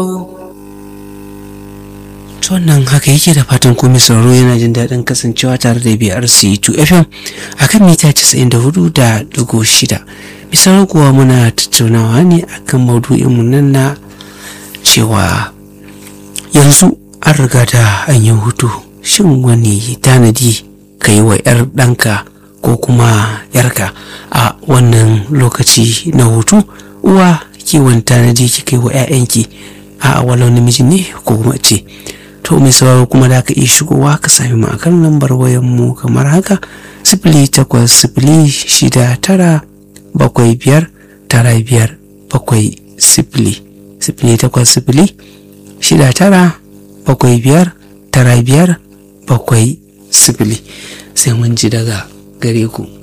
wannan haka yake da fatan komai sauraro yana jin daɗin kasancewa tare da BRC2 FM a kan mita 94 da dugu shida. Misalin kuwa muna tattaunawa ne akan maudu'inmu nan na cewa yanzu an riga da an yi hutu shin wani tanadi ka yi wa 'yar ɗanka ko kuma 'yarka a wannan lokaci na hutu uwa kiwon tanadi kika yi wa 'ya'yanki a walau namiji ne ko kuma ce to mai sauraro kuma da ka iya shigowa ka sami mu akan lambar wayan mu kamar haka sifili takwas sifili shida tara bakwai biyar tara biyar bakwai sifili sifili takwas sifili shida tara bakwai biyar tara biyar bakwai sifili sai mun ji daga gare ku